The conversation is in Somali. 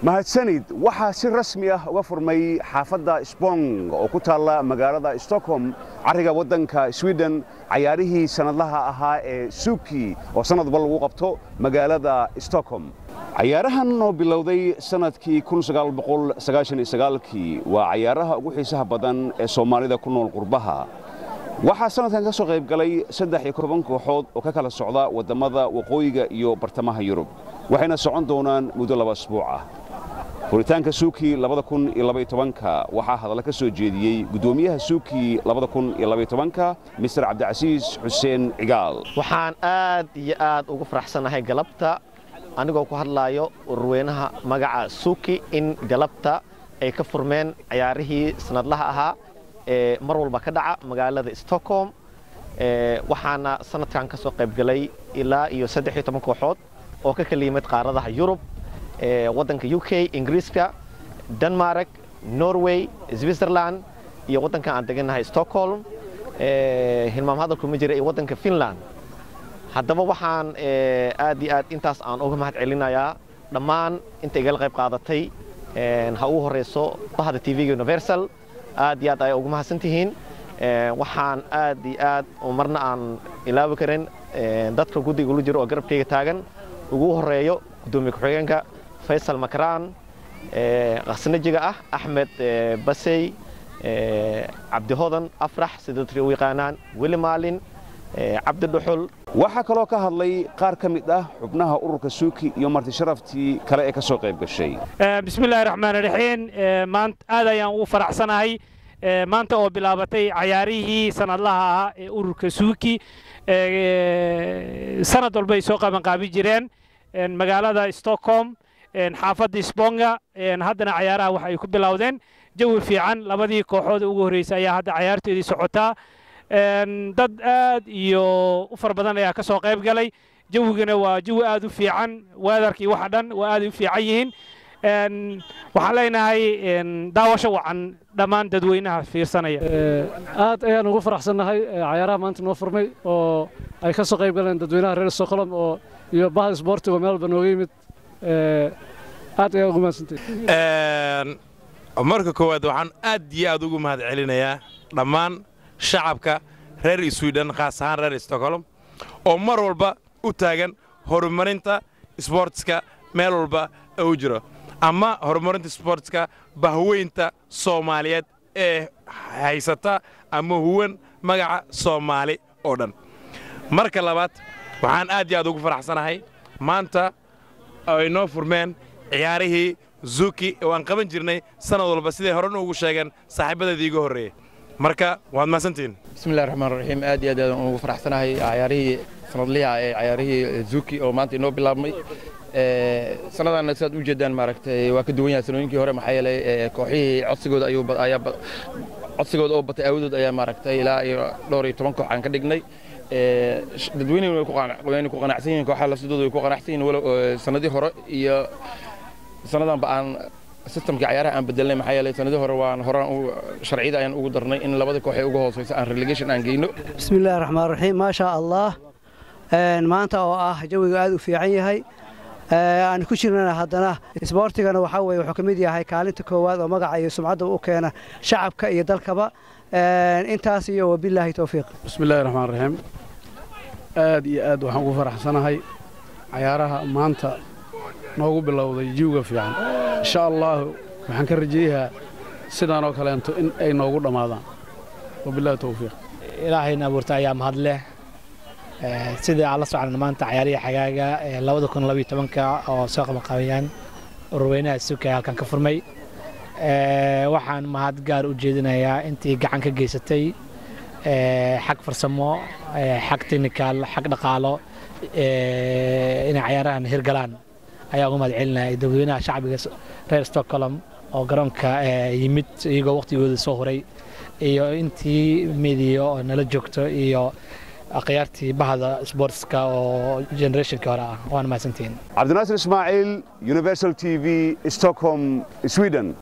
mahadsanid waxaa si rasmi ah uga furmay xaafadda spong oo ku taalla magaalada stockholm carriga waddanka sweden cayaarihii sannadlaha ahaa ee suuki oo sannadba lagu qabto magaalada stockholm cayaarahan oo bilowday sannadkii kii waa cayaaraha ugu xiisaha badan ee soomaalida ku nool qurbaha waxaa sannadkan ka soo qayb galay saddex iyo toban kooxood oo ka kala socda waddammada waqooyiga iyo bartamaha yurub waxayna socon doonaan muddo laba asbuuc ah furitaanka suuki waxaa hadalla ka soo jeediyey guddoomiyaha suuki mister cabdicasiis xuseen cigaal waxaan aad iyo aad ugu faraxsannahay galabta anigoo ku hadlaayo ururweynaha magaca suuki in galabta ay ka furmeen cayaarihii sanadlaha ahaa ee mar walba ka dhaca magaalada stockholm waxaana sanadkan ka soo qaybgalay ilaa iyo saddex iyo toban kooxood oo ka kala yimid qaaradaha yurub waddanka u k ingiriiska denmark norway switzerland iyo waddankan aan degannahay stockholm hilmaam hadalku ma jira iyo waddanka finland haddaba waxaan aad iyo aad intaas aan uga mahad celinayaa dhammaan inta igala qayb qaadatay ha ugu horeyso bahda tvga universal aad iyo aad ay ugu mahadsan tihiin waxaan aad iyo aad marna aan ilaawi karin dadka guddiga ula jiro oo garabkayga taagan ugu horeeyo gudoomiye ku-xigeenka faysal makraan qasnajiga ah axmed basey cabdihodan afrax sida dadka u yaqaanaan weli maalin cabdi dhuxul waxaa kaloo ka hadlay qaar ka mid ah xubnaha ururka suuki iyo marti sharaftii kale ee ka soo qayb gashay bismillahi raxmaan raxiim maanta aad ayaan ugu faraxsanahay maanta oo bilaabatay cayaarihii sanadlaha ahaa ee ururka suuki sanad walba ay soo qabanqaabi jireen magaalada stockholm xaafadda sponga haddana cayaaraha waxa ay ku bilowdeen jawi fiican labadii kooxood ugu horreysay ayaa hadda cayaartoodii socotaa dad aad iyo u fara badan ayaa ka soo qayb galay jawigana waa jawi aad u fiican weedarkii waxa dhan waa aad u fiican yihiin waxaan leenahay daawasho wacan dhammaan dadweynaha fiirsanaya aad ayaan ugu faraxsannahay cayaaraha maanta noo furmay oo ay ka soo qayb galeen dadweynaha reer stockholm oo iyo bahda isboortiga meel walba nooga yimid aad ayaan ugu mahadsantay marka koowaad waxaan aad iyo aad ugu mahad celinayaa dhammaan shacabka reer swiden khaas ahaan reer stockholm oo mar walba u taagan horumarinta sboortska meel walba u jiro ama horumarinta sboortska bahweynta soomaaliyeed ee haysata ama huwan magaca soomaali oo dhan marka labaad waxaan aad iyo aad ugu faraxsanahay maanta ay noo furmeen ciyaarihii zuki oo aan qaban jirnay sannad walba siday horena ugu sheegeen saaxiibadeedii iga horreeyey marka waad mahadsantihiin bismillahi raxmaan raxiim aad iyo aad aan ugu faraxsanahay cayaarihii sanadliha ee cayaarihii zuki oo maanta inoo bilaabmay sanadaanna sidaad u jeedaan maaragtay waa ka duwan yahay sanooyinkii hore maxaa yeelay kooxihii codsigooda ayuu ayaa codsigooda oo batay aawadood ayaa maaragtay ilaa iyo dhowr iyo toban koox aan ka dhignay dadweyneyna way ku qanacsan yihiin kooxaha lafsidooda way ku qanacsan yihiin walow sanadii hore iyo sannadanba aan sistamkii cayaaraha aan bedelnay maxaa yeelay sanadii hore waan horaan sharciyada ayaan ugu darnay in labada koox ee ugu hooseysa aan relegation aan geyno bismillahi raxmaan raxiim maasha allah maanta oo ah jawiga aad u fiican yahay aan ku jirnana haddana isboortigana waxaa weye wuxuu ka mid yahay kaalinta koowaad oo magaca iyo sumcadda u keena shacabka iyo dalkaba intaas iyo wabilaahi towfiiq bismillahi raxmaan raxiim aad iyo aad waxaan ugu faraxsanahay cayaaraha maanta noogu bilowday jiwga fiican insha allaahu waxaan ka rajeeyahaa sidaan oo kaleento in ay noogu dhammaadaan wabilahi towfiiq ilaahayna abuurta ayaa mahad leh sidai aan la soconna maanta cayaarihii xagaaga labada kun labiyo tobanka oo soo qabanqabayaan ururweynaha suuka ee halkan ka furmay waxaan mahad gaar u jeedinayaa intii gacan ka geysatay xag farsamo xag technical xag dhaqaalo inay cayaarahan hirgalaan ayaa uga mahad celinaya dadweynaha shacbiga reer stockholm oo garoonka yimid iyagoo waqtigooda soo horay iyo intii midiya oo nala joogto iyo akhyaartii bahda sportska oo generationkii hore ah waana mahadsantihiin cabdinaasir ismaaciil universal t v stockholm sweden